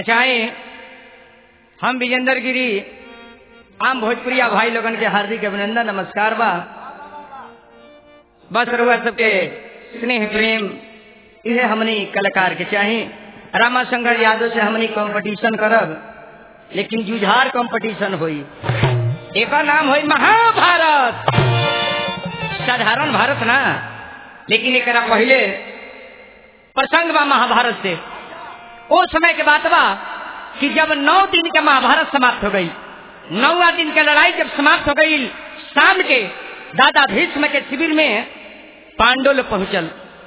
अचाए हम विजेंद्र गिरी आम भोजपुरिया भाई लोगन के हार्दिक अभिनंदन नमस्कार बा बस रउआ सबके स्नेह प्रेम इहे हमनी कलाकार के चाही रामाशंकर यादव से हमनी कंपटीशन करब लेकिन जुझार कंपटीशन होई एक नाम होई महाभारत साधारण भारत ना लेकिन एक पहले प्रसंग बा महाभारत से ओ समय के बात बा कि जब नौ दिन के महाभारत समाप्त हो गई नौवा दिन के लड़ाई जब समाप्त हो गई शाम के दादा भीष्म के शिविर में पांडव लोग पहुंचल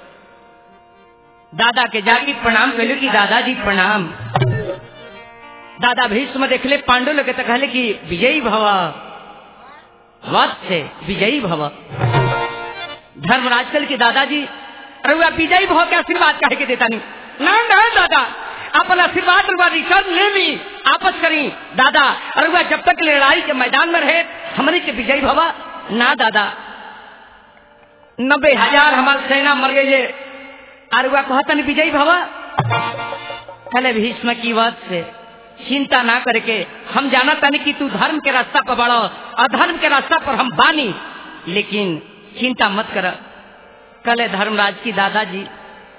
दादा के जाके प्रणाम कैलू कि दादाजी प्रणाम दादा भीष्म देखले पांडव लोग तो कहले कि विजयी भव वत्स से विजयी भव धर्मराज कल के दादाजी रउआ विजयी भव के आशीर्वाद कहे के देता नहीं ना ना दादा अपन आशीर्वाद रउआ रिटर्न ले ली आपस करी दादा रउआ जब तक लड़ाई के मैदान में रहे हमने के विजयी भवा ना दादा नब्बे हजार हमार सेना मर गई अरुआ कहतन विजयी भवा कले भीष्म की बात से चिंता ना करके हम जाना तनी कि तू धर्म के रास्ता पर बढ़ो अधर्म के रास्ता पर हम बानी लेकिन चिंता मत कर कले धर्मराज की दादाजी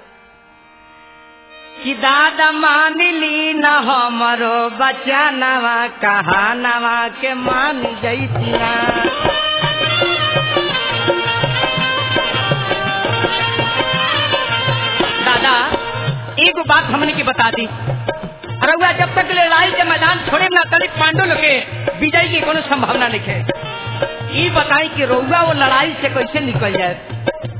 कि दादा मान ली न हमरो बच्चा नवा कहा नवा के मान जैतिया दादा एक बात हमने की बता दी रउआ जब तक लड़ाई के मैदान छोड़े ना तनिक पांडव लोग के विजय की कोनो संभावना नहीं है ये बताई कि रउआ वो लड़ाई से कैसे निकल जाए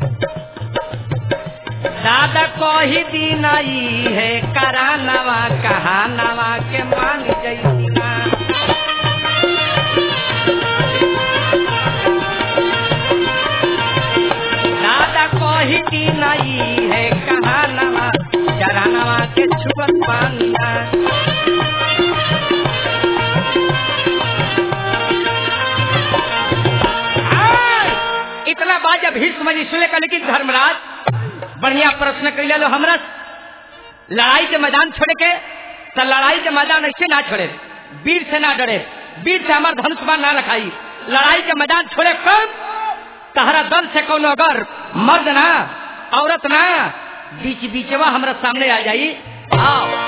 दादा कही दिन आई है करा नवा कहा नवा के मान जैसिना दादा कही दिन आई है कहा नवा चरा नवा के छुअत पानिया इतना बात जब भीष्म जी सुने का लेकिन धर्मराज बढ़िया प्रश्न कर लो हमरा लड़ाई के मैदान छोड़े के तो लड़ाई के मैदान ऐसे ना छोड़े वीर से ना डरे वीर से हमार धनुष बाण ना रखाई लड़ाई के मैदान छोड़े कब तहरा दल से कौन अगर मर्द ना औरत ना बीच बीचवा हमरा सामने आ जाई आओ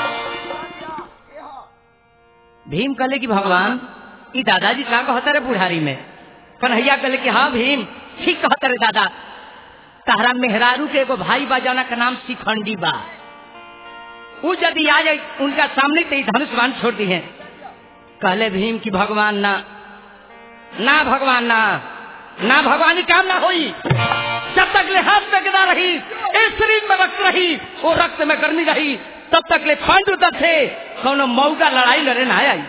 भीम कहले कि भगवान ई दादाजी का कहता रे बुढ़ारी में कन्हैया कहले कि हाँ भीम ठीक कहता रे दादा तहरा मेहरारू के एगो भाई बा जाना का नाम शिखंडी बा वो यदि आ जाए उनका सामने तो धनुष बाण छोड़ दी है कहले भीम की भगवान ना ना भगवान ना ना भगवानी काम ना होई जब तक ले हाथ में गिरा रही इस शरीर में रक्त रही वो रक्त में गर्मी रही तब तक ले पांडु तक थे कौन मऊगा लड़ाई लड़े ना आई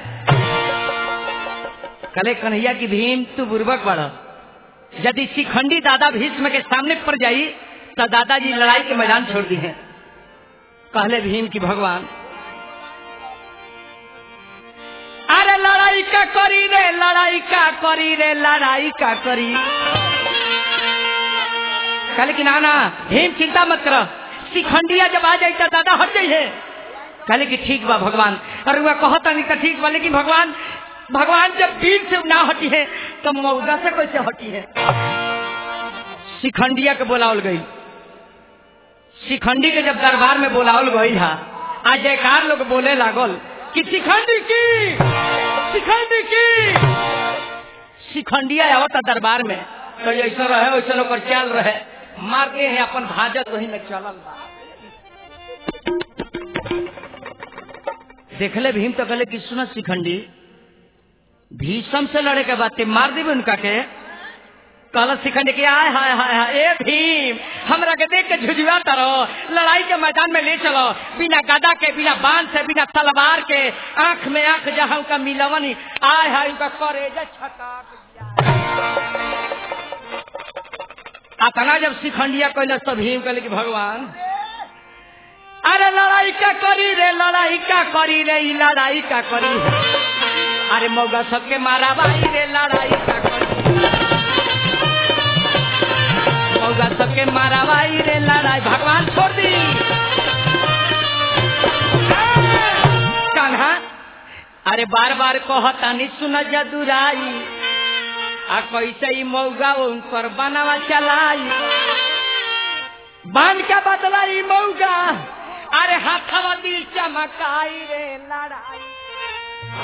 कले कन्हैया की भीम तू बुर्बक बढ़ यदि शिखंडी दादा भीष्म के सामने पड़ जाई तो दादाजी लड़ाई के मैदान छोड़ दी है कहले भीम की भगवान अरे लड़ाई का करी रे लड़ाई का करी रे लड़ाई का करी कहले कि नाना भीम चिंता मत करो शिखंडिया जब आ जाए तो दादा हट जाइए कहले कि ठीक बा भगवान अरे वह कहता नहीं तो ठीक बा लेकिन भगवान भगवान जब भीम से ना हटी है तो मऊगा से कैसे हटी है शिखंडिया के बोलावल गई शिखंडी के जब दरबार में बोलावल गई था आ जयकार लोग बोले लागल कि शिखंडी की शिखंडी की शिखंडिया आवता दरबार में तो ऐसा रहे वैसा ओकर चाल रहे मारते हैं अपन भाजत वही में चलल बा देखले भीम तो कहले कि सुन शिखंडी भीषम से लड़े के बाद मार देवे उनका के कहल शिखंडी के आय हाय हाय हाय ए भीम हमरा के देख के झुझुआता रहो लड़ाई के मैदान में ले चलो बिना गदा के बिना बांध से बिना तलवार के आंख में आंख जहाँ उनका मिलवन आय हाय उनका करेजा छका अतना जब शिखंडिया कहले तो भीम कहले कि भगवान अरे लड़ाई का करी रे लड़ाई का करी रे ई लड़ाई का करी अरे मौगा सबके मारा भाई रे लड़ाई का करी मौगा सबके मारा भाई रे लड़ाई भगवान छोड़ दी अरे बार बार कहता नहीं सुन जदुराई आ कैसे ही मौगा उनकर बनावा चलाई बांध के बदला ई मौगा अरे हाथवा दिल चमकाई रे लड़ाई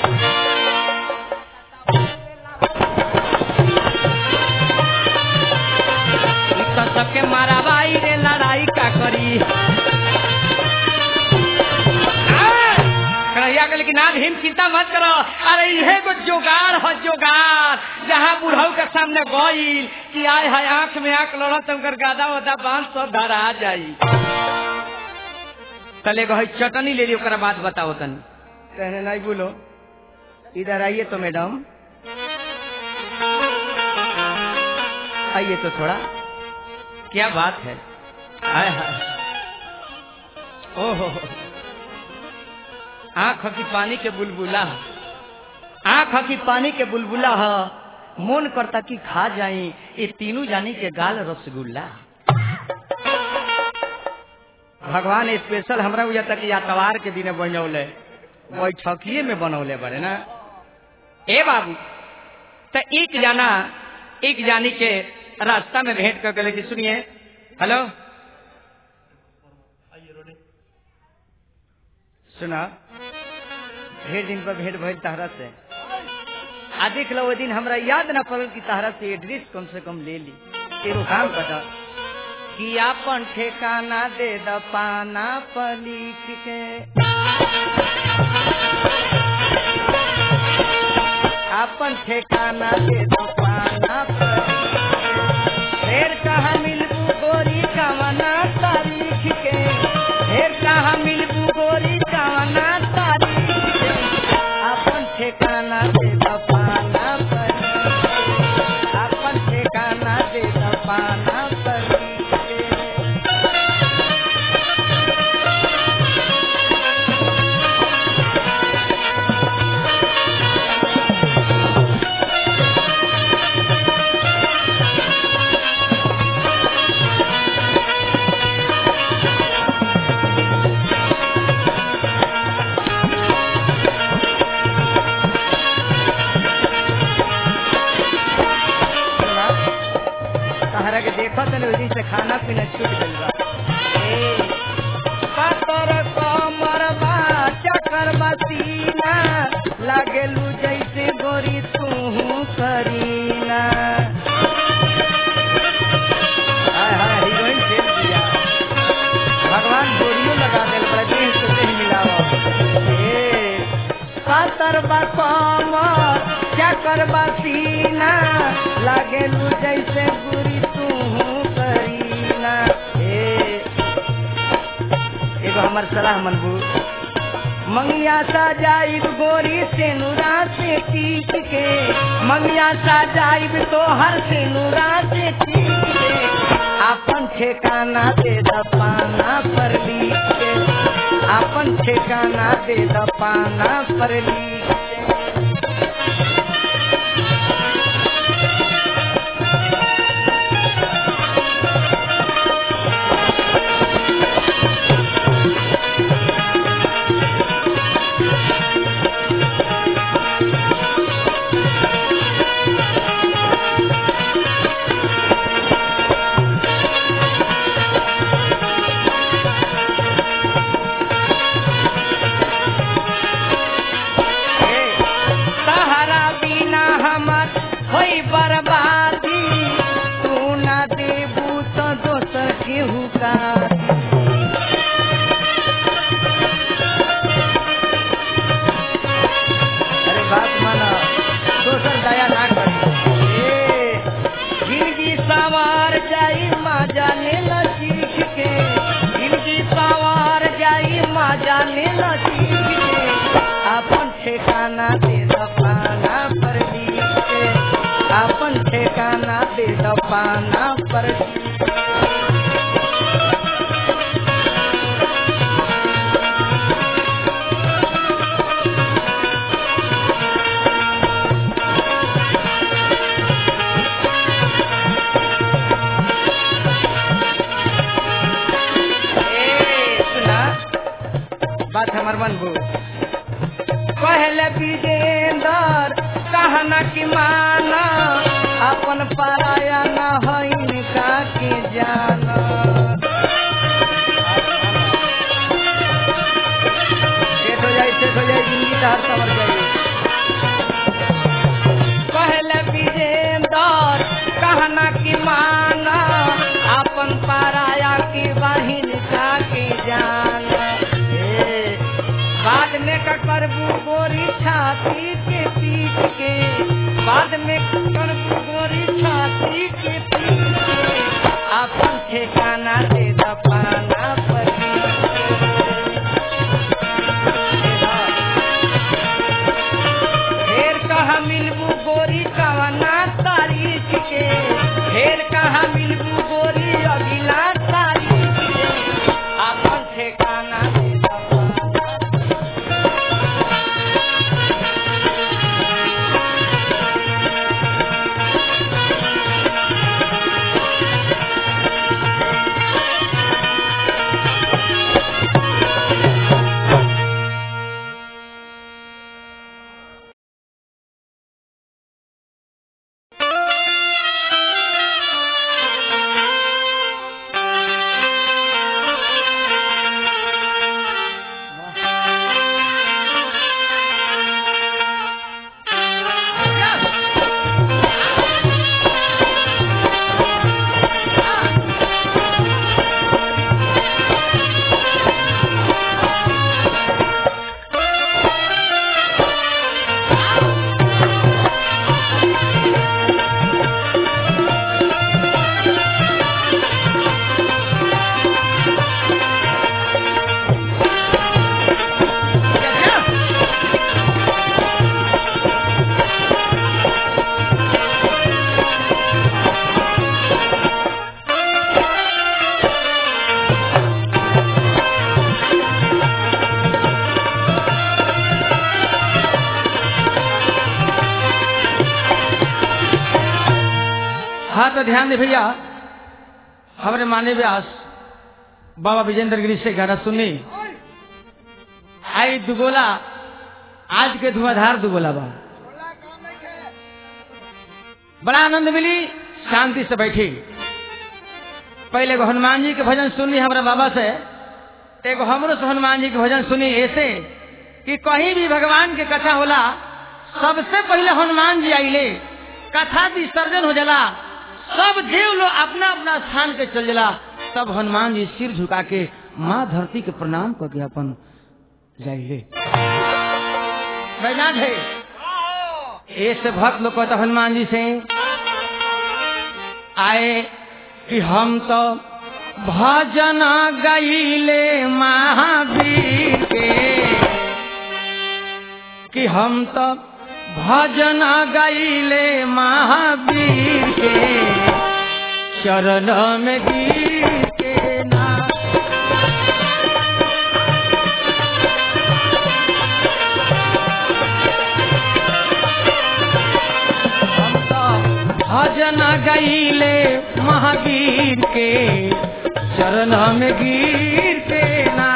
ई तो सबके माराबाई रे लड़ाई का करी कन्हैया कहले कि ना भीम चिंता मत करो अरे इहे को जोगाड़ हो जोगाड़ जहाँ बुढ़ऊ के सामने गईल कि आय है आंख में आंख लड़त उनकर गादा वादा बांध सब धरा जाई तले गो चटनी ले ली ओकरा बात बताओ तनी कहने नहीं बोलो इधर आइए तो मैडम आइए तो थोड़ा क्या बात है हाय हाय ओहो आंख की पानी के बुलबुला आंख की पानी के बुलबुला ह मन करता कि खा जाई ये तीनों जानी के गाल रसगुल्ला भगवान स्पेशल हमरा बुझा तक यातवार के दिन बनौले बैठकिए में बनौले बड़े ना ए बाबू तो एक जाना एक जानी के रास्ता में भेंट कर गले कि सुनिए हेलो सुना ढेर दिन पर भेंट भइल तहरा से आ देख लो वो दिन हमरा याद ना पड़ल कि तहरा से एड्रेस कम से कम ले ली तेरो काम बता कि अपन ठेकाना दे द पाना पर लिख के अपन ठेकाना दे दो पाना पर फिर कहा मिलबू गोरी कवना तारीख के फिर कहा मिलबू गोरी कवना तारीख के अपन ठेकाना दे दो पाना पर अपन ठेकाना दे दो पाना पर तहरा के देखो तो उस दिन से खाना पीना छूट गइल बा ए, पातर कमर बा चकर बसीना लागेलू जैसे गोरी तू करीना हाय हाय हीरोइन फेल दिया भगवान गोरियो लगा दिल बड़ा देह से देह मिलावा ए, पातर बा कमर चकर बसीना लागेलू जैसे गुरी तू करीना ए एगो हमर सलाह मनबू मंगिया सा जाइब गोरी से नुरा से टीक के मंगिया सा जाइब तो हर से नुरा से टीक के अपन ठेकाना दे द पाना पर लिख के अपन ठेकाना दे द पाना पर लिख के ए, सहारा बिना हमर होई बर्बादी तू ना देबू तो दोसर केहू का अरे बात माना दोसर दया ना करी ए, जिंदगी सवार जाई माँ जाने न सीख के जिंदगी सवार जाई माँ जाने न सीख के अपन ठेकाना दे द पाना पर लिख के अपन ठेकाना दे द पाना पर लिख के। ए, सुना बात हमर मन बो पहले बीजे कहना कि माना अपन पराया न है का के जाना सेठ हो जाए सेठ हो जाए जिंदगी तो हर समझ जाए पहले विजेंदर कहना कि माना अपन पराया की बहिन का के जाना ए, बाद में का करबू गोरी छाती के पीट के बाद में करबू गोरी छाती के पीट के अपन ठेकाना दे दपाना पर ढेर कहा मिलबू गोरी कवना तारीख के ढेर कहा मिलबू गोरी अगिला तारीख के अपन ठेकाना दे दपाना हाँ तो ध्यान दे भैया हमारे माने व्यास बाबा विजेंद्र गिरी से गाना सुनी आई दुगोला आज के धुआंधार दुगोला बा बड़ा आनंद मिली शांति से बैठी पहले एगो हनुमान जी के भजन सुनी हमारा बाबा से तो एगो हमरो से हनुमान जी के भजन सुनी ऐसे कि कहीं भी भगवान के कथा होला सबसे पहले हनुमान जी आइले कथा विसर्जन हो जाला सब देव लोग अपना अपना स्थान पे चल जाला तब हनुमान जी सिर झुका के माँ धरती के प्रणाम करके अपन जाइए बैनाथ है ऐसे भक्त लोग कहता हनुमान जी से आए कि हम तो भजन गईले महावीर के कि हम तो भजन गईले महावीर के चरण में गिर के ना हम तो भजन गईले महावीर के चरण में गिर के ना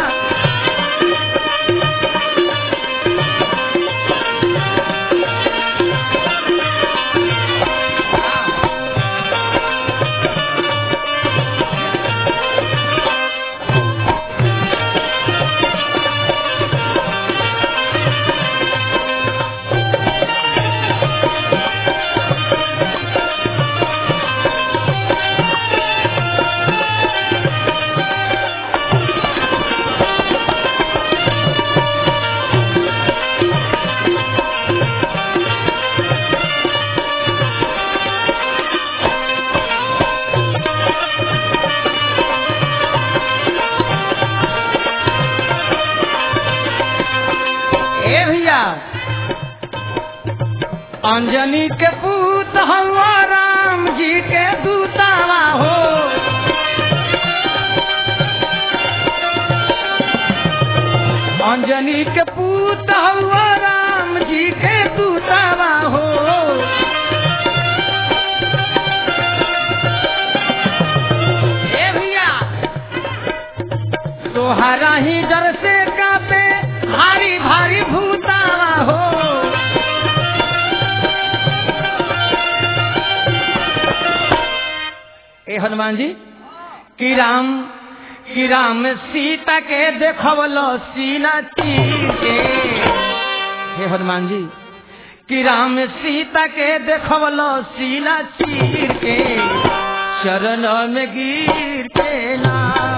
ए भैया अंजनी के पूत हवा राम जी के दूतावा हो अंजनी के पूत हवा राम जी के दूतावा हो ए भैया तोहरा ही डर से कापे भारी भारी भूतावा हो ए हनुमान जी कि राम कि राम सीता के देखवलो सीना चीर के हे हनुमान जी कि राम सीता के देखवलो सीना चीर के चरण में गिर के ना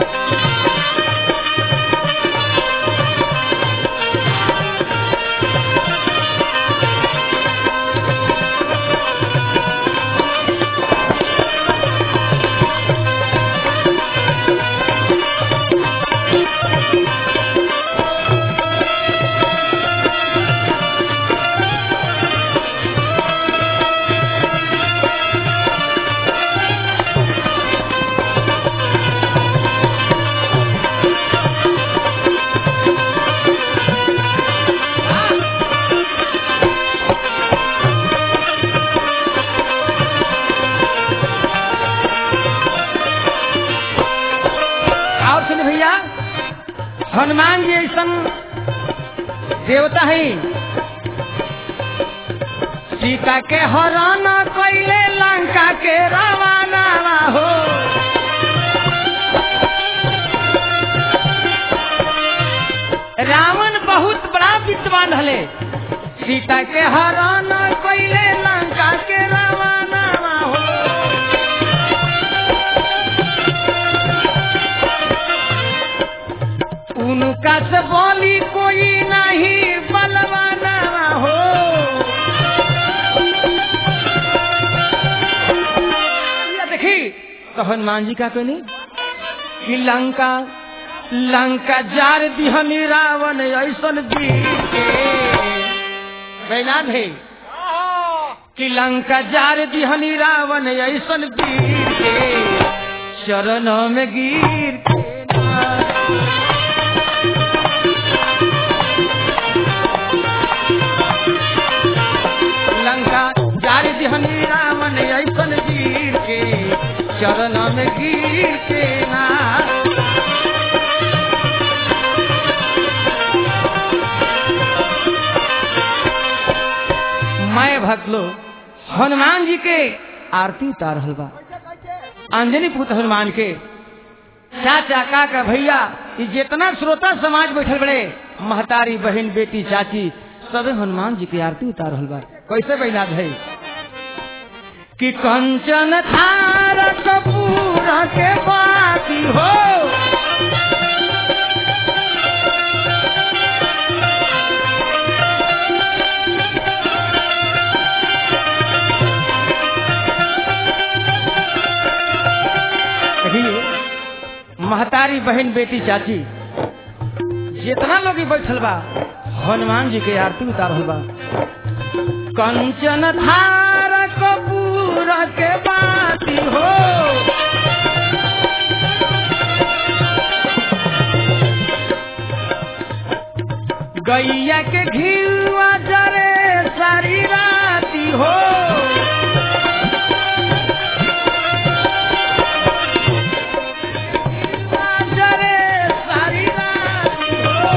और सुन भैया हनुमान जी ऐसा देवता है सीता के हरण कैले लंका के रवाना हो रावण बहुत बड़ा विद्वान हले सीता के हरण कैले लंका के रवाना हो उनका से बोली कोई नहीं बलवाना हो या देखी तो हनुमान जी का कहनी कि लंका लंका जार दिहनी रावण ऐसन वीर के बैनान है कि लंका जार दिहनी रावण ऐसन वीर के चरण में गिर के ना। लंका जारी दिहनी रावण ऐसन वीर के चरण में गिर के ना मैं भक्त लोग हनुमान जी के आरती उतार रहल बा अंजनी पुत्र हनुमान के चाचा काका भैया ये जितना श्रोता समाज बैठल बड़े महतारी बहन बेटी चाची सब हनुमान जी की आरती उतार रहल बा कैसे बैला है कि कंचन थार कपूर के बाती हो देखिए महतारी बहन बेटी चाची जितना लोग ई बैठल बा हनुमान जी के आरती उतार रहल बा कंचन थार कपूर के बाती हो गैया के घिलवा जरे सारी राती हो जरे सारी राती हो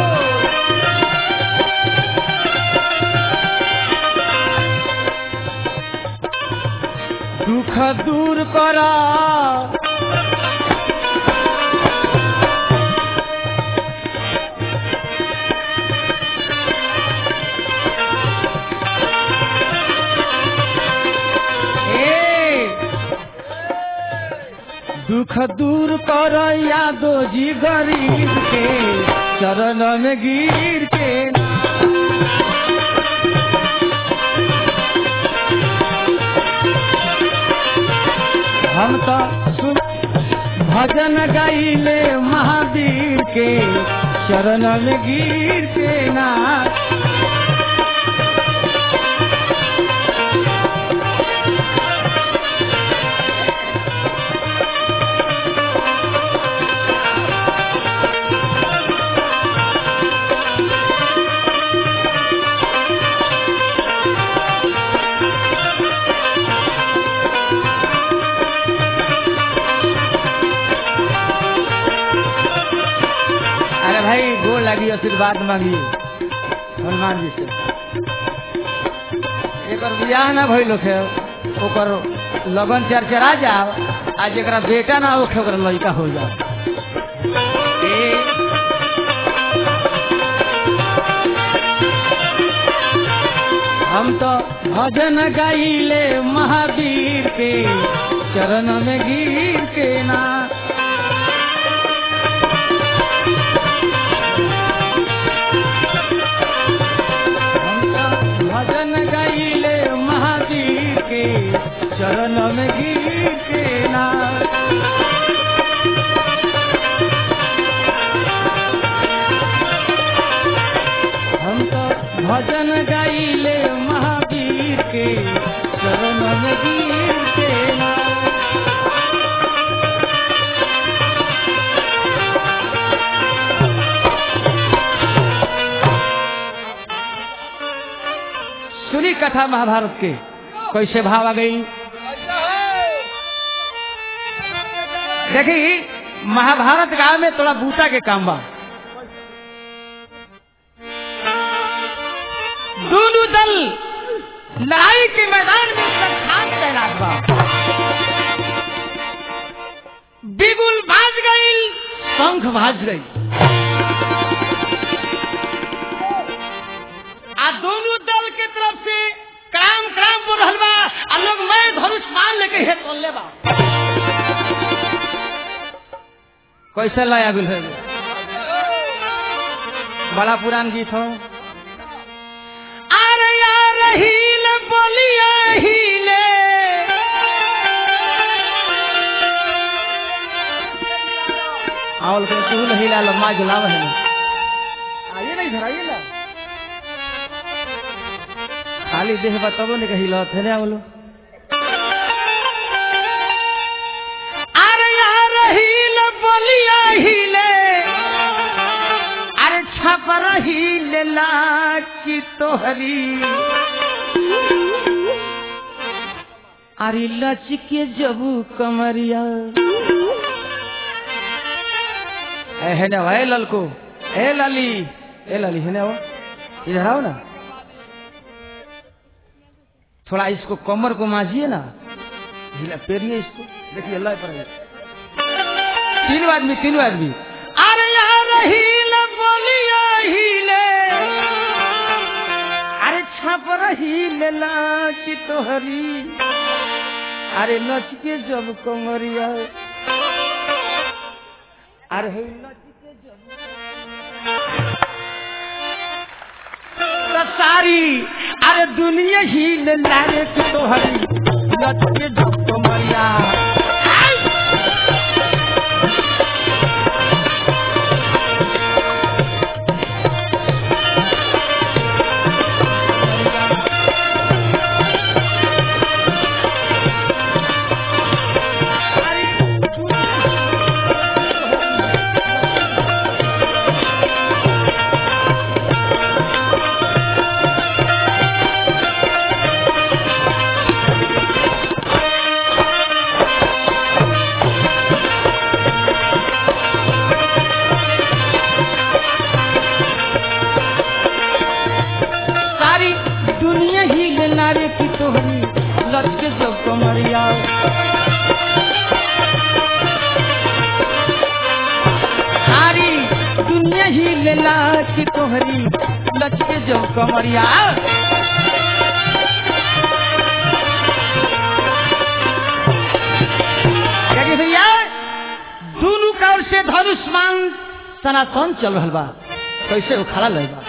दुख दूर कर दुख दूर कर यादो जी गरीब के चरण में गिर के ना हम तो सुन भजन गाइले महावीर के चरण में गिर के ना अरे भाई गोर लगी आशीर्वाद मांगी हनुमान जी से एक बियाह ना भइल है ओकर लगन चरचरा जाओ आज एकरा बेटा ना होखे ओकरा लड़का हो जा हम तो भजन गाइले महावीर के चरण में गिर के ना हम तो भजन गाइले महावीर के चरण में गिर के ना हम तो भजन गाइले महावीर के चरण में गिर के ना सुनी कथा महाभारत के कैसे भाव आ गई देखी महाभारत गांव में थोड़ा बूटा के काम बा दोनों दल लड़ाई के मैदान में संखान तैनात बा बिगुल भाज गई शंख भाज गई आ दोनों दल के तरफ से क्राम क्राम बोल रहल बा आ लोग मैं धनुष मान लेके हे तोले बा कैसे लाया गुल है बड़ा पुरान गीत हो अरे यार हील बोलिया हीले आवल के तू नहीं ला लम्मा जुलाव है आइए ना इधर आइए ना खाली देह बताबो नहीं कही लत है ना बोलो अरे यार हील बोलिया हीले अरे छपर हीले लाची तोहरी अरे लचके जबू कमरिया ए है ना ए ललको ए लाली ए लाली है ना वो इधर आओ ना थोड़ा इसको कमर को माजिए ना हिला पेरिए इसको देखिए अल्लाह पर है। तीनों आदमी तीनों आदमी अरे यार हील बोलिया हीले अरे छप रही लाची तोहरी अरे लचके जब कमरिया अरे हे लचके जब तो सारी अरे दुनिया ही ले लारे तोहरी लचके जब कमरिया सारी दुनिया ही ले नारे की तोहरी लचके जब कमरिया सारी दुनिया ही ले ला की तोहरी लचके जब कमरिया क्या कि भैया दोनों काल से धनुष्मान सनातन चल रहा बा कैसे वो खड़ा लग बा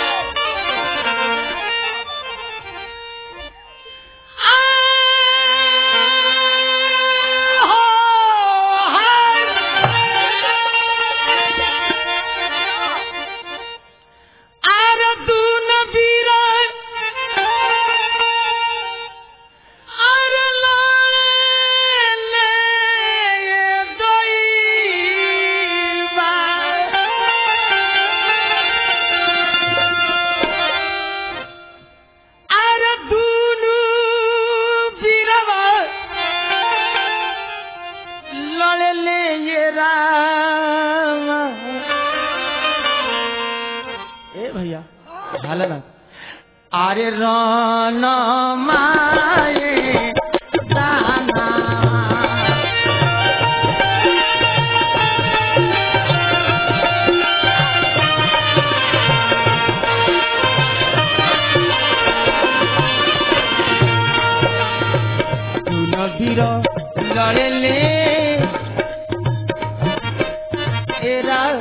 लड़ले ये राम ए भैया झालं ना अरे रान माये दाना ए राम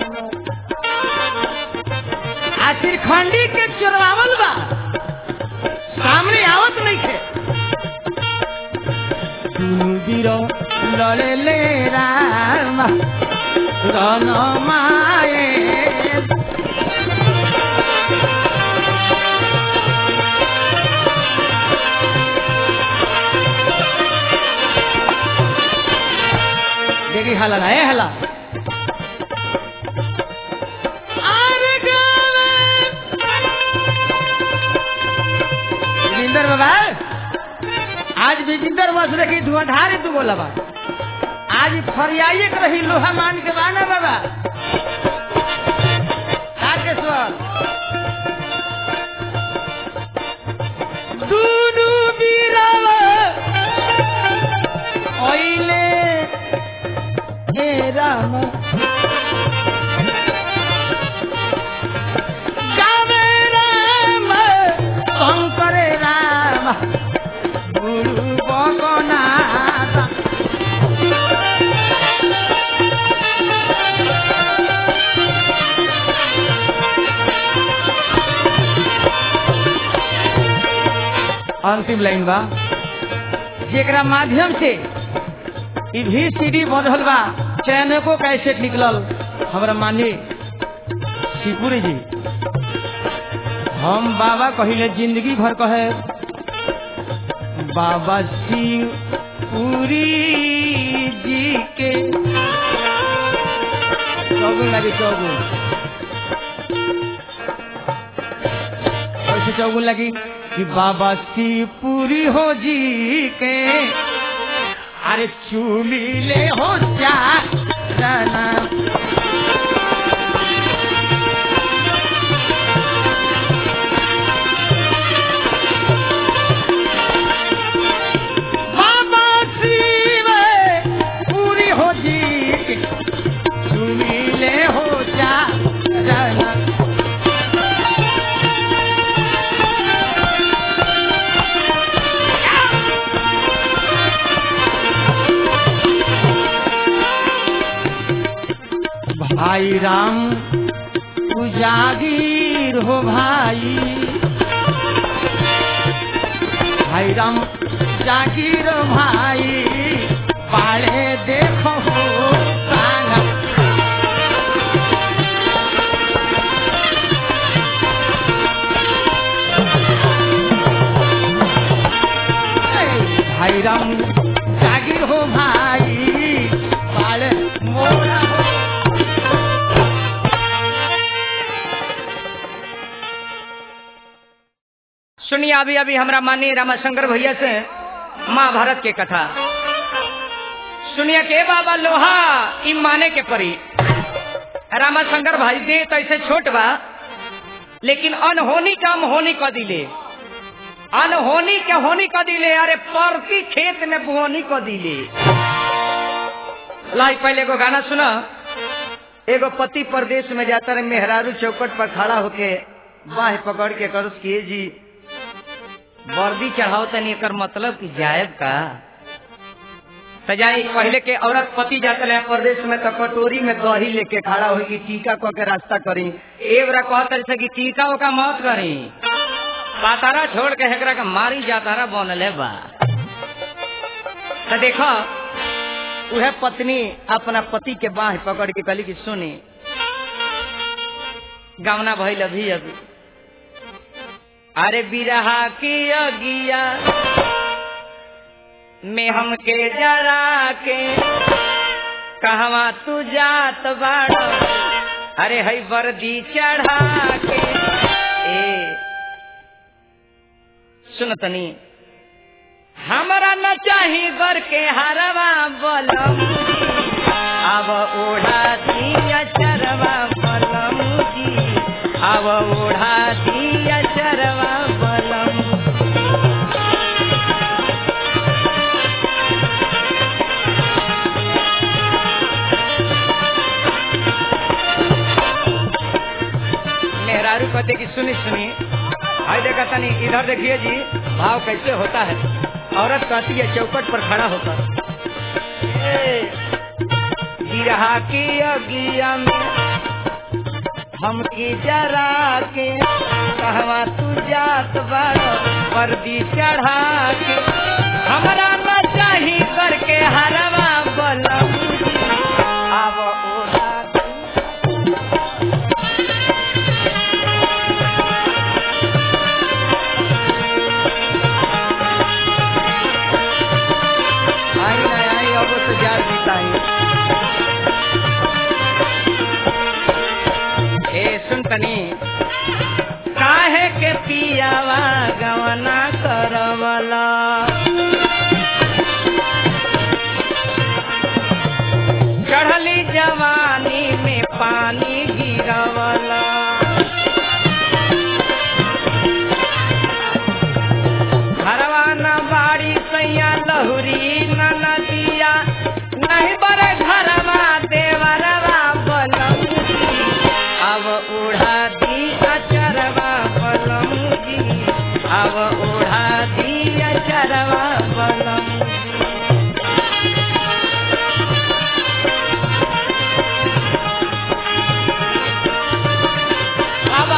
आखिर खंडी के चोरवावल बा सामने आवत नहीं थे दुनु बीरो लड़े ले राम रन माए देखी हाला ना ए हाला विजिंदर बाबा आज विजिंदर बस देखी धुआंधार तू बोला बा आज फरियाई के रही लोहा मान के बाना बाबा तारकेश्वर दुनु बीरावा ओइले हे राम गावे राम शंकरे राम गुरु बगनाथ अंतिम लाइन बा जेकरा माध्यम से ई भी सीडी बनल बा चैनको कैसेट निकलल हमरा मानी शिवपुरी जी हम बाबा कहिले जिंदगी भर कहे बाबा शिवपुरी जी के चौगुन लगी चौगुन कैसे चौगुन लगी कि बाबा शिवपुरी हो जी के अरे चूमी ले हो जा जाना बाबा शिव पूरी हो जी के चूमी ले हो जा जाना भाई राम तू जागीर हो भाई भाई राम जागीर भाई पाले देखो हो काना भाई राम जागीर हो भाई पाले मोरा हो सुनिए अभी अभी हमरा माननीय रामाशंकर भैया से महाभारत के कथा सुनिए के बाबा लोहा ई माने के परी रामाशंकर भाई दे तो ऐसे छोट बा लेकिन अनहोनी काम होनी क दिले अनहोनी के होनी क दिले अरे परती खेत में बुहनी क दिले लाई पहले एगो गाना सुना एगो पति परदेश में जाता रहे मेहरारू चौकट पर खड़ा होके बाह पकड़ के करस किए जी वर्दी चढ़ाओ तनी एकर मतलब कि जायब का सजाई पहले के औरत पति जाते रहे परदेश में तो कटोरी में दही लेके खड़ा हुई कि टीका को के रास्ता करी एवरा कहते से कि टीका ओका मत करी पातारा छोड़ के हेकरा के मारी जातारा बनले बा तो देखो उहे पत्नी अपना पति के बाह पकड़ के कहली कि सुनी गावना भइल अभी अभी अरे बिरहा की अगिया में हमके जरा के कहवा तू जात बाड़ अरे हई वर्दी चढ़ा के ए सुन तनी हमरा न चाही गर के हरवा बलम अब ओढ़ा दिया चरवा बलम जी अब ओढ़ा दिया चरवा बलम मेहरारू कहते कि सुनी सुनी हाय देखा तनी इधर देखिए जी भाव कैसे होता है औरत कहती है चौकट पर खड़ा होकर ए, बिरहा की अगिया में हमकी जरा के कहवा तू जात बारो वर्दी चढ़ा के हमरा न चाही करके हरवा बलम अब ओढ़ा के आई ना आई अब तो जार बिताई ए सुन तनी काहे के पियावा गवना करवला चढ़ली जवानी में पानी गिरवला घरवा न बाड़ी सैया लहुरी न नदिया नहीं बड़े घरवा देवरवा बलमुजी अब उड़ा दी अचरवा बलमुजी अब उड़ा दी अचरवा बलमुजी बाबा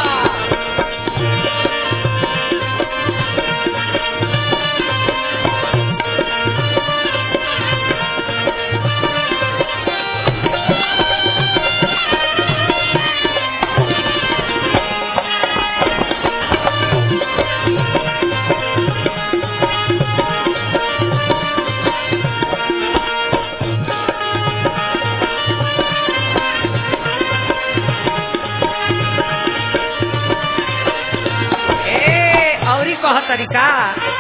ए औरी कह तरीका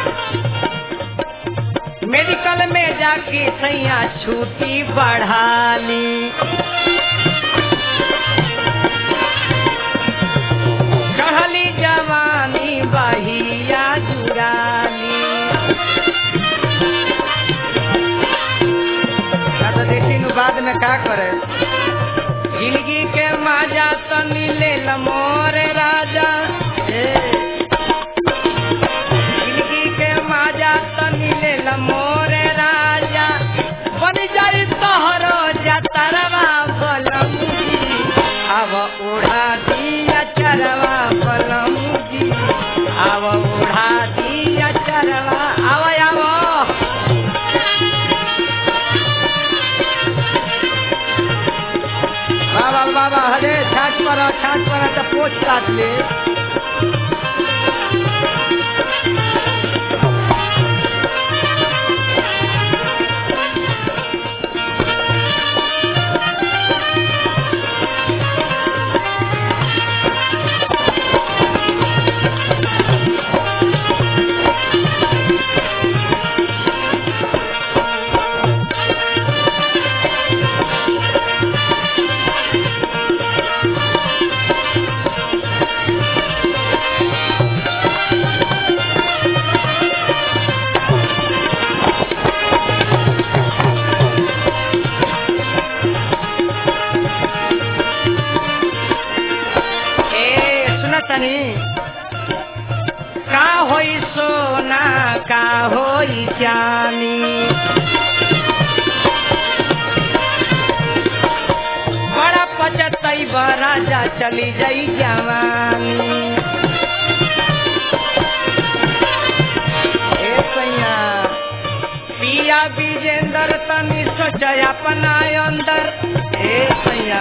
मेडिकल में जाके सैया छुट्टी बढ़ाली चढ़ली जवानी बहिया जुरानी का तो देखी नु बाद में का करे जिंदगी के माजा तनी ले मोरे राजा ए जिंदगी के माजा तनी ले मोरे राजा बन जाई तोहरो जतरवा बलमुजी अब उड़ा दिया चरवा बलमुजी अब उड़ा दिया चरवा आव आव बाबा बाबा हरे छाछ पर छाछ पर तो पोछ काट ले ए सुन तनी का होई सोना का होई चानी बड़ा पचतई राजा चली जाई जवानी ए सैया पिया विजेंदर तनी सोच अपना अंदर ए सैया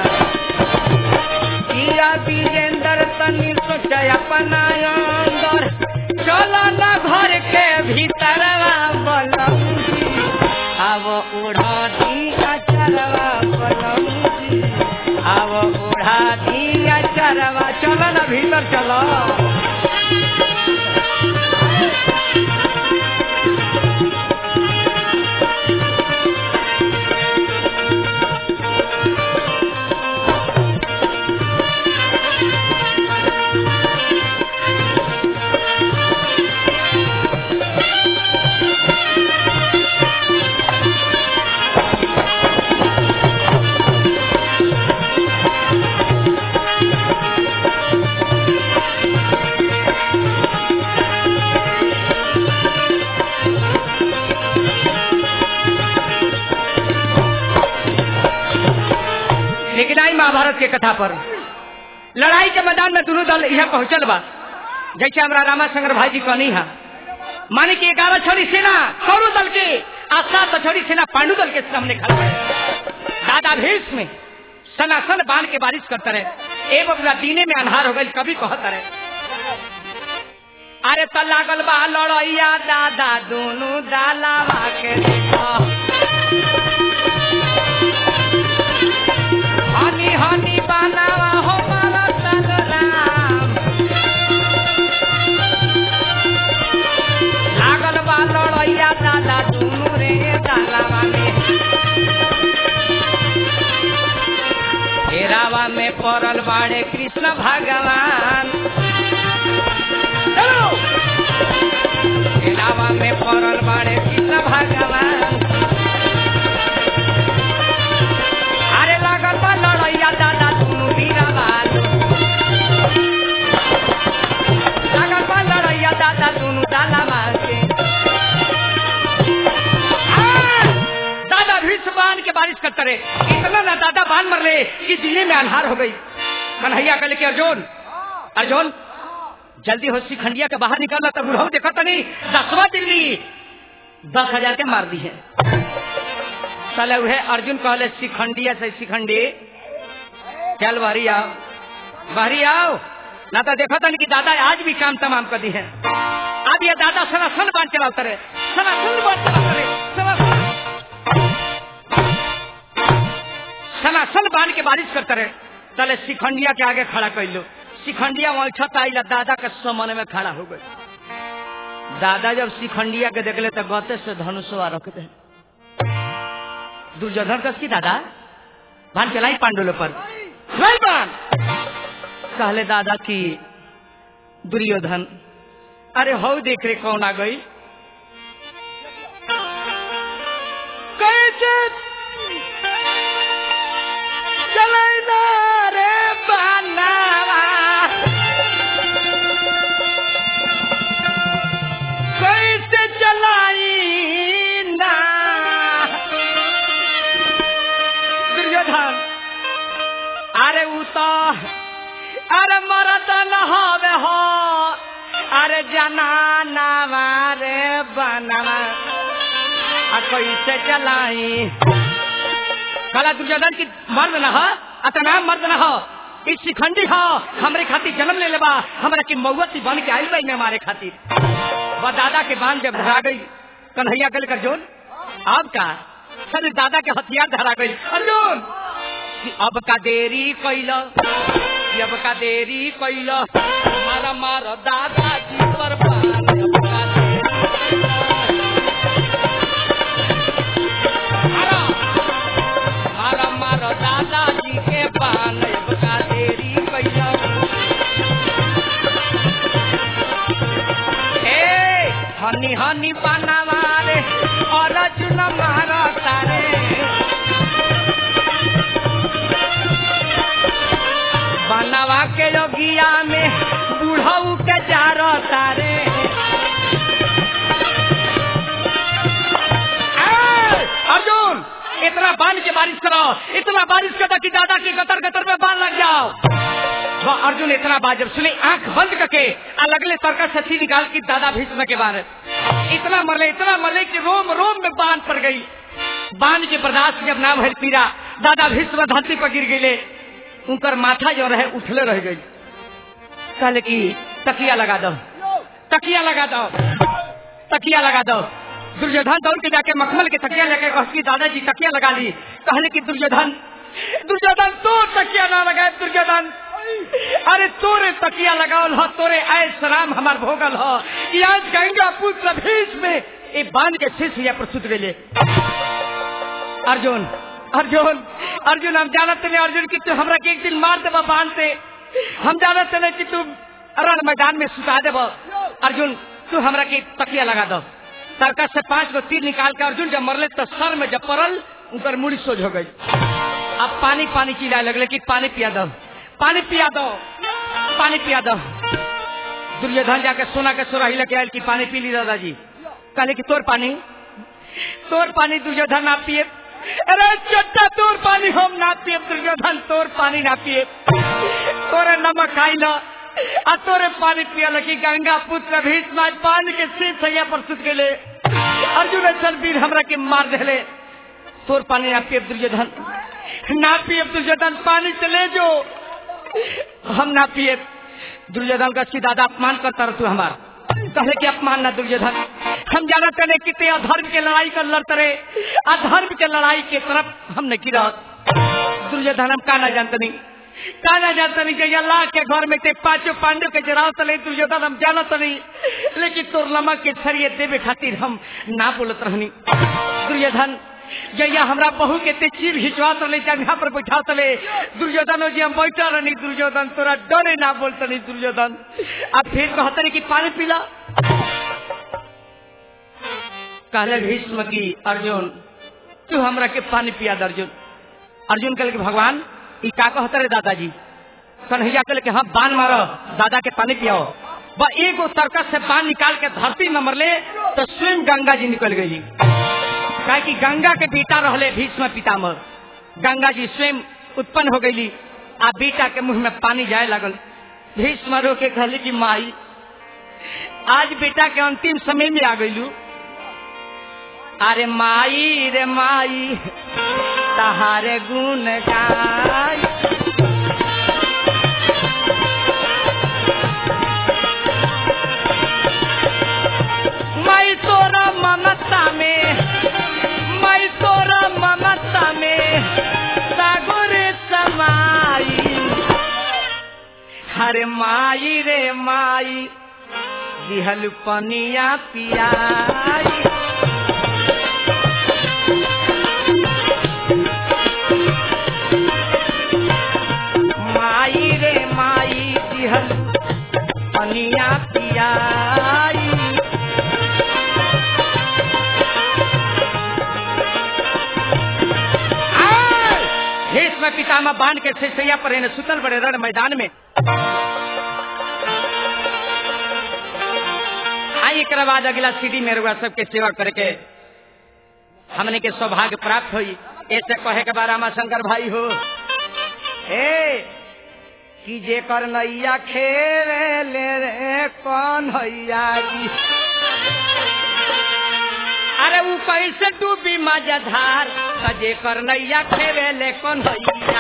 किया विजेंदर तनी सोच अपना अंदर चलो न घर के भीतरवा बलमुजी अब उड़ा दी अचरवा बलमुजी अब उड़ा दी अचरवा चलो न भीतर चलो महाभारत के कथा पर लड़ाई के मैदान में दोनों दल यहाँ पहुंचल बा जैसे हमारा रामा शंकर भाई जी कहनी है माने की ग्यारह छोड़ी सेना कौरव दल के आ सात छोड़ी सेना पांडु दल के सामने खड़ा है दादा भीष में सनासन बांध के बारिश करते रहे ए बबुआ दीने में अन्हार हो गई कभी कहते रहे अरे त लागल बा लड़ैया दादा दोनों दालावा के देखो हनी हनी बनावा हो मारा तन राम लागल बा लड़ैया दादा दोनों रे दालावा में घेरावा में पड़ल बाड़े कृष्ण भगवान चलो घेरावा में पड़ल बाड़े कृष्ण भगवान अरे लागल बा लड़ैया दादा दुनू वीरवान लागल बा लड़ैया दादा दुनू दालावा के हाँ, दादा भीष बांध के बारिश करते रहे इतना ना दादा बांध मर ले कि दिल्ली में अन्हार हो गई कन्हैया कल के अर्जुन अर्जुन जल्दी हो शिखंडिया के बाहर निकालना तब बुढ़ाऊ देखा तो नहीं दसवा दिल्ली दस हजार के मार दी है साले उहे अर्जुन कहले शिखंडिया से शिखंडी चल बाहरी आओ बाहरी आओ ना तो देखा था कि दादा आज भी काम तमाम कर दी है अब ये दादा सनासन बांध चलाते रहे सनासन बांध चलाते रहे सनासन सनासन बांध के बारिश करते रहे चले शिखंडिया के आगे खड़ा कर लो शिखंडिया वहाँ छत आई दादा के समन में खड़ा हो गई दादा जब शिखंडिया के देखले तो गते से धनुषवा रख दे दुर्योधन कस की दादा भान चलाई पांडुल पर चलाई बाण कहले दादा की दुर्योधन अरे हो देख रे कौन आ गई कैसे चलाई ना रे बानावा कैसे चलाई ना दुर्योधन अरे उ तो अरे मरद न हवे हो अरे जनाना रे बनवा आ कैसे चलाई कला दुर्योधन की मर्द न हो अतना मर्द न हो इस शिखंडी हो हमरे खातिर जन्म ले लेबा हमरा की मौती बन के आई में हमारे खातिर वह दादा के बांध जब धरा गई कन्हैया कल कर जोन अब का सर दादा के हथियार धरा गई अर्जुन कि अब का देरी कैल कि अब का देरी कैल मारा मार दादा जी पर बाण, अब का देरी मारा मारा मार दादा जी के बाण, अब का देरी कैल ए हनी हनी पाना मारे और अर्जुन मारा तारे बनवा के योगिया में बूढ़ऊ के जारो तारे ए, अर्जुन इतना बांध के बारिश करो इतना बारिश करो कि दादा की गतर गतर में बांध लग जाओ वह अर्जुन इतना बात जब सुने आंख बंद करके आ लगले सरकस से थी निकाल की दादा भीष्म के बारे इतना मरले इतना मरले कि रोम रोम में बांध पड़ गई बांध के बर्दाश्त जब ना भर पीरा दादा भीष्म धरती पर गिर गए उनकर माथा जो रहे उठले रह गई कहले कि तकिया लगा दो तकिया लगा दो तकिया लगा दो दुर्योधन दौड़ के जाके मखमल के तकिया लेके कह की दादाजी तकिया लगा ली कहले कि दुर्योधन दुर्योधन तो तकिया ना लगाए दुर्योधन अरे तोरे तकिया लगावल हो तोरे आय सलाम हमार भोगल हो कि आज गंगा पुत्र भीष में ए बांध के शीश या प्रस्तुत गए अर्जुन अर्जुन अर्जुन हम जानत नहीं अर्जुन की तू हमरा के एक दिन मार देबा बांध से हम जानत नहीं कि तू रण मैदान में सुता देब अर्जुन तू हमरा के तकिया लगा दो सरकस से पांच गो तीर निकाल के अर्जुन जब मरले तो सर में जब पड़ल उनकर मुड़ी सोज हो गई अब पानी पानी चिल्लाए लगले कि पानी पिया दो पानी पिया दो पानी पिया दो दुर्योधन जाके सोना के सोराही लेके आयल की पानी पी ली दादाजी कहले कि तोर पानी तोर पानी दुर्योधन ना पिए अरे चट्टा तोर पानी हम ना पिए दुर्योधन तोर पानी ना पिए तोरे नमक खाई ना आ तोरे पानी पिया लगी गंगा पुत्र भीष्म आज पानी के शीत सैया पर सुत गए अर्जुन चल वीर हमरा के मार देले तोर पानी ना पिए दुर्योधन ना पिए दुर्योधन पानी से ले जो हम ना पिए दुर्योधन का सीधा अपमान करता रह तू हमारा कहे कि अपमान ना दुर्योधन हम जाना तने कितने अधर्म के लड़ाई कर लड़ते रहे अधर्म के लड़ाई के तरफ हम नहीं गिरा दुर्योधन हम का ना जानते नहीं का ना जानते नहीं कि अल्लाह के घर में ते पांचों पांडव के जराव तले दुर्योधन हम जानत नहीं लेकिन तोर नमक के छड़िए देवे खातिर हम ना बोलत रहनी दुर्योधन जैया हमरा बहू के ते चीर घिचवा तले जगह पर बैठा तले दुर्योधन जी हम बैठा रहनी दुर्योधन तोरा डरे ना बोलते नहीं दुर्योधन अब फिर कहते नहीं कि पानी पीला कहले भीष्म की अर्जुन तू हमरा के पानी पिया दे अर्जुन अर्जुन कहले कि भगवान ई का कहते रे दादाजी कन्हैया कहले कि हाँ बान मारो दादा के पानी पियाओ बा एगो सर्कस से बान निकाल के धरती न मरले तो स्वयं गंगा जी निकल गई काहे कि गंगा के बेटा रहले भीष्म पितामह गंगा जी स्वयं उत्पन्न हो गई आ बेटा के मुंह में पानी जाए लगल भीष्म रो के कहली कि माई आज बेटा के अंतिम समय में आ गईलू अरे माई रे माई तहारे गुण गाय माई तोरा ममता में माई तोरा ममता में सागर समाई हरे माई रे माई दिहल पनिया पियाई माई रे माई दिहल पनिया पियाई भीष्म पितामह बांध के सिसैया पर इन्हें सुतल बड़े रण मैदान में आई एक बाद अगला सीढ़ी में रुआ सबके सेवा करके हमने के सौभाग्य प्राप्त हुई ऐसे कहे के बारे में शंकर भाई हो हे कि जे कर नैया खेले ले रे कौन हैया जी अरे वो कैसे डूबी मजाधार सजे कर नैया खेवे ले कौन हैया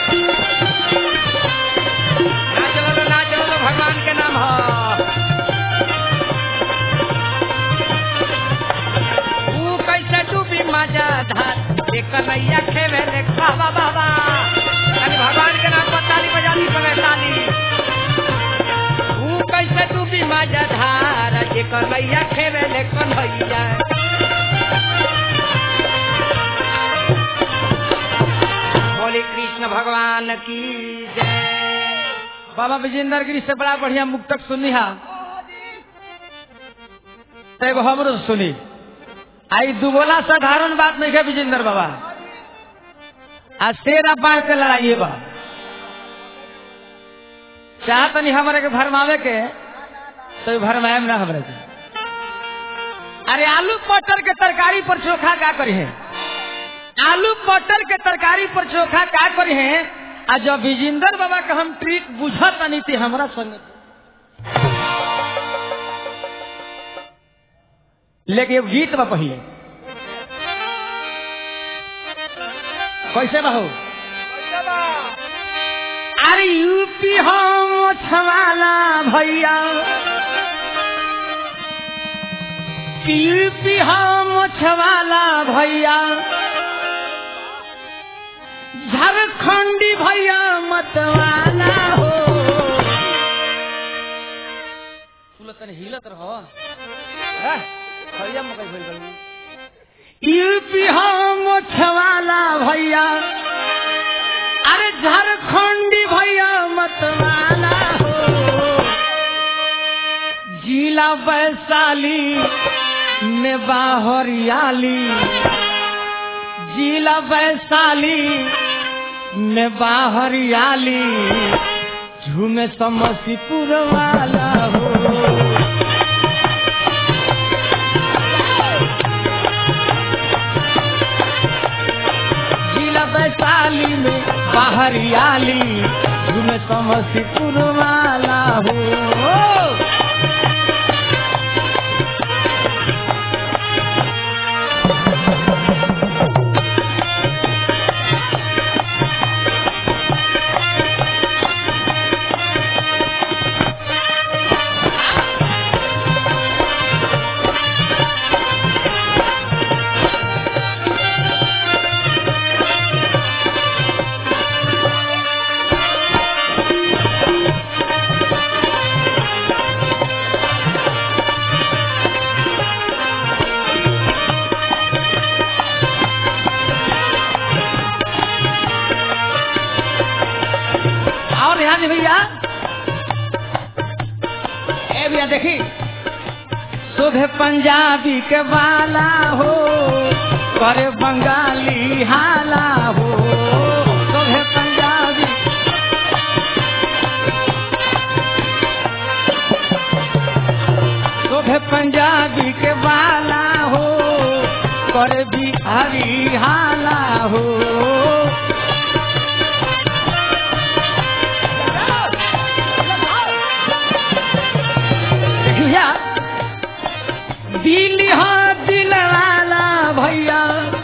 नाच लो नाच लो भगवान के नाम हो वो कैसे डूबी मजाधार ले कन्हैया खेवे ले बाबा बाबा अरे भगवान के नाम पर ताली बजा दी समय ताली वो कैसे डूबी मजाधार जे कन्हैया खेवे ले कन्हैया बोले कृष्ण भगवान की जय बाबा विजेंद्र गिरी से बड़ा बढ़िया मुक्तक सुनी हा तो एगो हमरो सुनी आई दुगोला साधारण बात नहीं है विजेंद्र बाबा आज शेर अब बाढ़ के लड़ाइए बा चाहत नहीं हमारे के भरमावे के तो भरमाए ना हमारे के अरे आलू मटर के तरकारी पर चोखा का करी है आलू मटर के तरकारी पर चोखा का करी है आ जब विजेंद्र बाबा का हम ट्रिक बुझत नहीं थी हमारा संग लेकिन एगो गीत बा पहले कैसे बहू अरे यूपी हम छवाला भैया यूपी हम छवाला भैया झारखंडी भैया मतवाला हो सुलतन हिलत रहो हैं? भैया मकई भइल बड़ी। यूपी हम छवाला भैया अरे झारखंडी भैया मतवाला हो जिला वैशाली में बाहरियाली जिला वैशाली में बाहरियाली झूमे समस्तीपुर वाला हो वैशाली में बाहरियाली झूमे समस्तीपुर वाला हो और ध्यान दे भैया ए भैया देखी सुबह पंजाबी के वाला हो करे बंगाली हाला हो सुबह पंजाबी सुबह पंजाबी के वाला हो करे बिहारी हाला हो भैया दिल हाँ दिल वाला भैया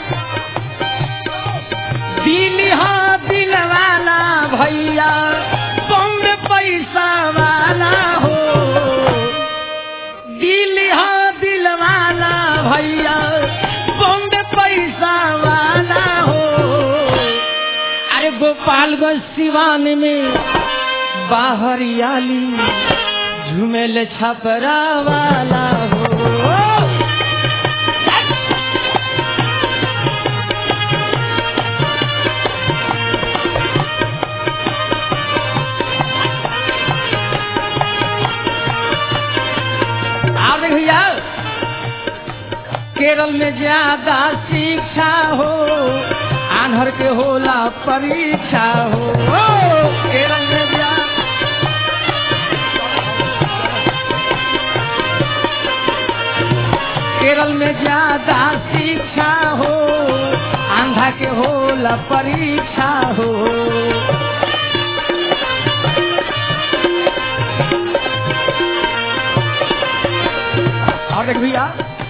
दिल हाँ दिल वाला भैया बम्बे पैसा वाला हो दिल हाँ दिल वाला भैया बम्बे पैसा वाला हो अरे गोपालगंज सिवान में बाहरियाली झुमेल छपरा वाला हो आप देख भैया केरल में ज्यादा शिक्षा हो आन्हर के होला परीक्षा हो केरल में ज्यादा केरल में ज्यादा शिक्षा हो आंधा के होला परीक्षा हो और देख भैया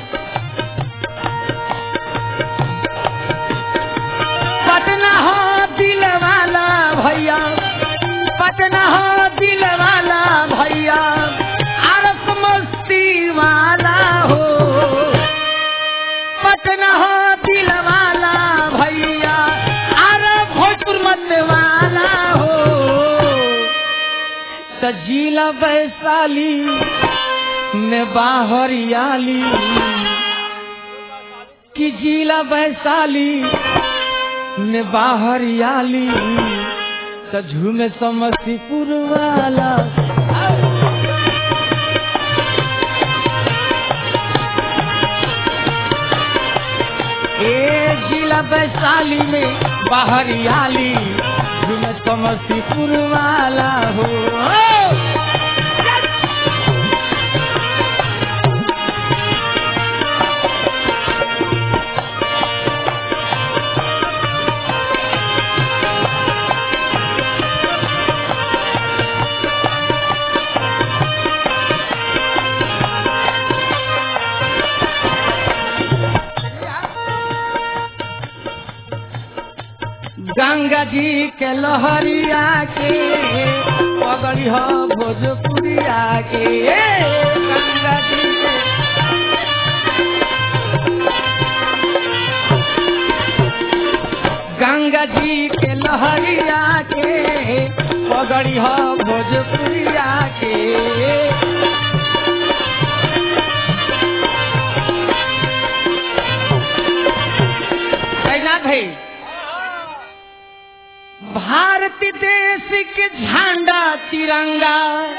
पटना हो दिल वाला भैया पटना हो दिल वाला भैया आरस मस्ती वाला हो पटना हो दिल वाला भैया आर भोजपुर मत वाला हो तो जिला वैशाली में बाहरियाली कि जिला वैशाली में बाहरियाली तो झूमे समस्तीपुर वाला ए जिला वैशाली में बाहरियाली झूमे समस्तीपुर वाला हो गंगा जी के लहरिया के पगड़ी हो भोजपुरिया के गंगा जी के गंगा जी के लहरिया के पगड़ी हो भोजपुरिया के कैनाथ भाई भारत देश के झंडा तिरंगा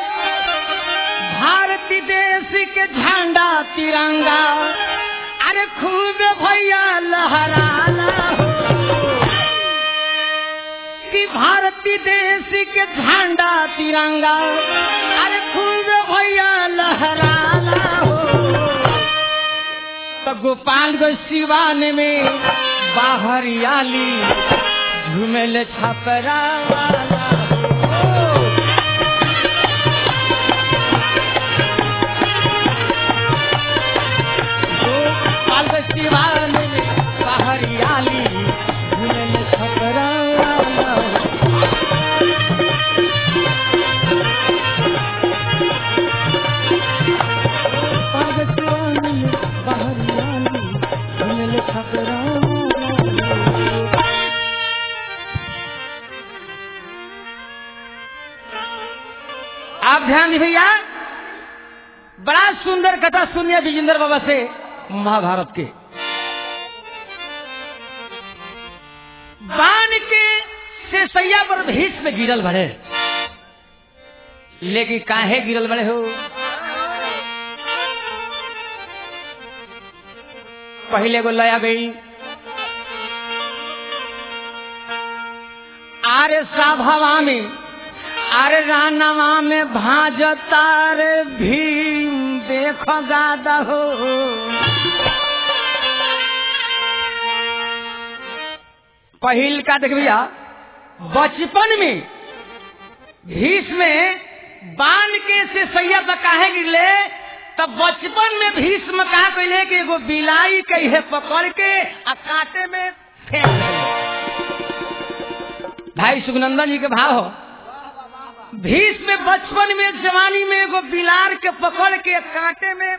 भारत देश के झंडा तिरंगा अरे खूब भैया लहराना हो कि भारतीय देश के झंडा तिरंगा अरे खूब भैया लहराना हो तो गोपालगंज सिवान में बाहरियाली घुमेले छपरा वाला हो गोपाल सिवान में पहरियाली घुमेले छपरा वाला हो गोपाल सिवान में पहरियाली घुमेले छपरा वाला हो आप ध्यान दी भैया बड़ा सुंदर कथा सुनिए विजेंद्र बाबा से महाभारत के बाण के से सैया पर भीष में गिरल भरे लेकिन काहे गिरल बड़े हो पहले को लया गई आरे साभवा में अरे रानवा में भाजतार भीम देखो गादा हो पहिल का देख भैया बचपन में भीष में बाण के से सैया तक काहे गिरले तब बचपन में भीष्म कहा कहले कि एगो बिलाई कहे पकड़ के आ कांटे में फेंक देले। भाई सुखनंदन जी के भाव हो भीष में बचपन में जवानी में एगो बिलार के पकड़ के कांटे में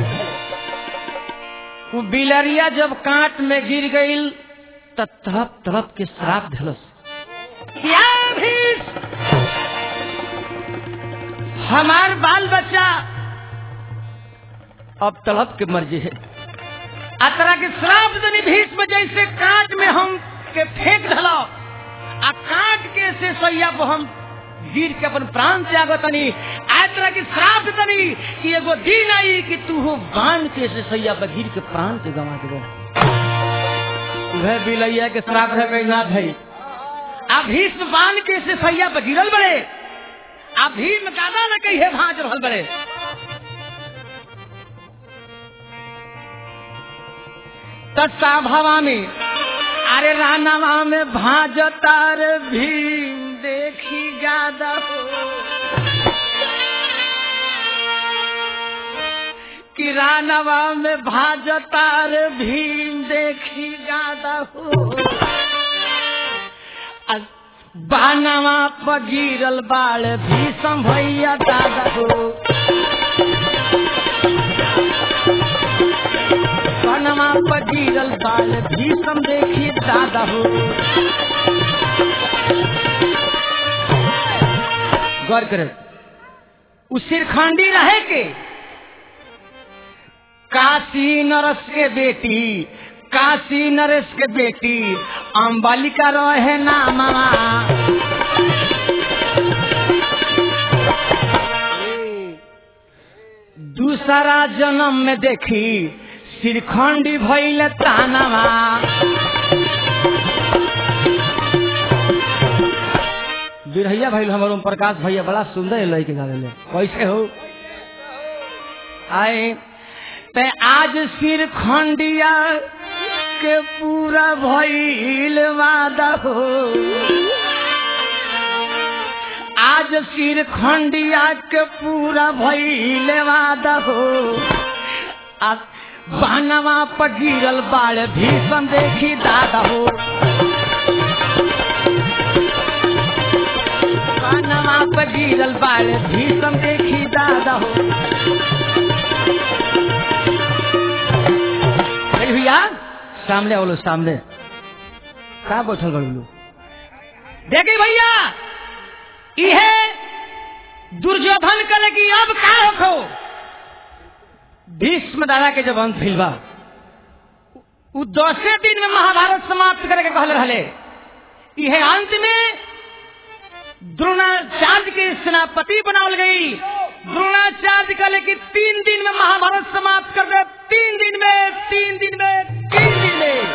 वो बिलरिया जब कांट में गिर गई तो तड़प तड़प के श्राप धलस क्या भीष हमार बाल बच्चा अब तड़प के मर्जी है आ तरह के श्राप दनी भीष में जैसे कांट में हम के फेंक धलो आ काट के से सैया को हम गिर के अपन प्राण त्याग तनी आय तरह की श्राप तनी कि एगो दिन आई कि तू हो बांध के से सैया पर गिर के प्राण के गवा के वह बिलैया के श्राप है कहीं ना भाई आ भीष्म बांध के से सैया पर गिरल बड़े आ भीम गादा न कही है भाज रहल बड़े तत्साभवा में अरे रानवा में भाज तार भीम देखी गादा हो कि रानवा में भाज तार भीम देखी गादा हो आ बानवा पर गिरल बाल भीषम भैया दादा हो बनवा पर गिरल बाल भीषम देखी दादा हो गौर करे उ सिरखंडी रहे के काशी नरस के बेटी काशी नरेश के बेटी अम्बालिका रहे नामा दूसरा जन्म में देखी सिरखंडी भैल तानवा बिरहैया भैल हमार ओम प्रकाश भैया बड़ा सुंदर लय के गावे ले कैसे हो आए ते आज सिरखंडिया के पूरा भैल वादा हो आज सिर खंडिया के पूरा भैले वादा हो आ बानवा पर गिरल बाल भीषण देखी दादा हो बानवा पर गिरल बाल भीषण देखी दादा हो अरे भैया सामने बोलो सामने का बैठल बड़ू देखे भैया इहे दुर्योधन कले की अब का रखो भीष्म दादा के जब अंत भइल बा उ दसे दिन में महाभारत समाप्त करे के कहले रहले इहे अंत में द्रोणाचार्य के सेनापति बनावल गई द्रोणाचार्य कहले कि तीन दिन में महाभारत समाप्त कर दे तीन दिन में तीन दिन में तीन दिन में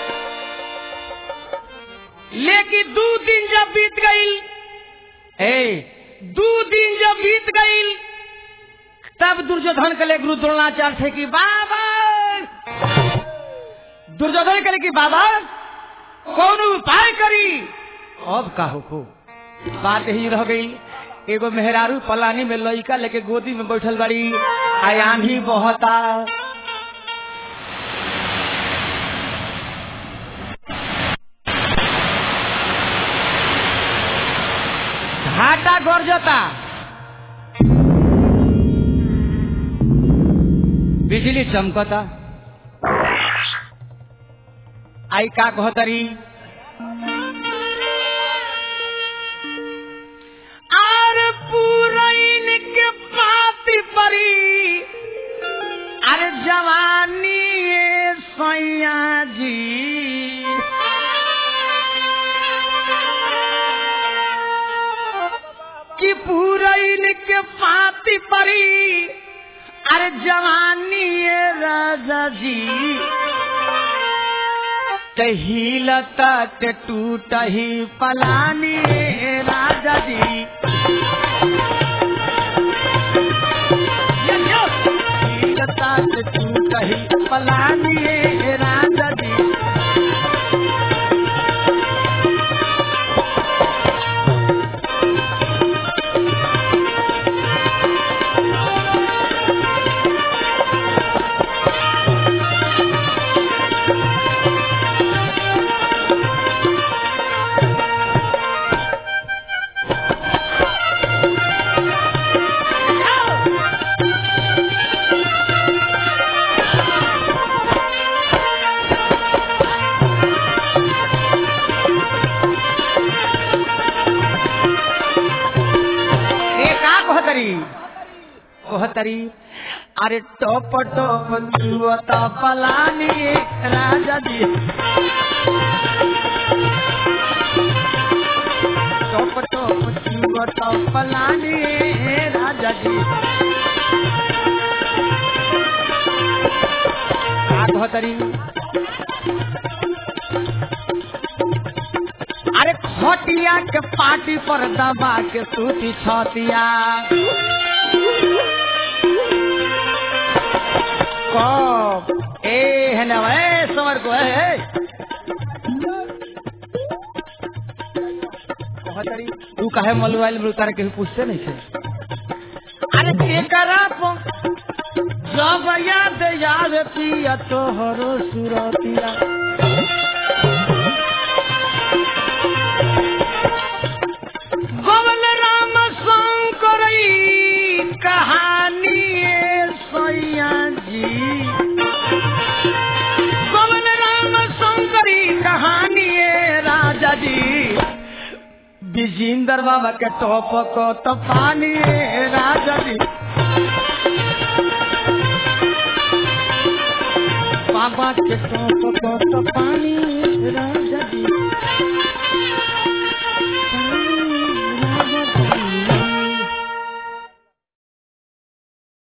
लेकिन दो दिन जब बीत गई ए दो दिन जब बीत गई तब दुर्योधन के लिए गुरु द्रोणाचार्य थे कि बाबा दुर्योधन के लिए कि बाबा कौन उपाय करी अब का हो बात ही रह गई एगो मेहरारू पलानी में लइका लेके गोदी में बैठल बाड़ी आयानी बहता घाटा गरजता बिजली चमकता आई का कहतरी आर पूरैन के पाती परी अरे जवानी ए सैया जी कि पूरैन के पाती परी अरे जवानी ए राजा जी हिलता के टूट ही पलानी ए राजा जी हिलता के टूट ही पलानी ए राजा जी ए का कहतरी कहतरी अरे टोप टोप जुवता पलानी ए राजा जी टोप टोप जुवता पलानी ए राजा जी का कहतरी अरे खटिया के पार्टी पर दबा के सूती छतिया कब ए है ना ए समर को ए कहतरी, तू काहे मलुआइल में उतार के पूछते नहीं थे अरे केकरा पो जब याद याद पिया तोहरो सुरतिया गोवल राम शंकर कहानी ए सैया जी गोवल राम शंकरी कहानी ए राजा जी विजेंद्र बाबा के टॉप को तो पानी ए राजा जी बाबा के टॉप को तो पानी ए राजा जी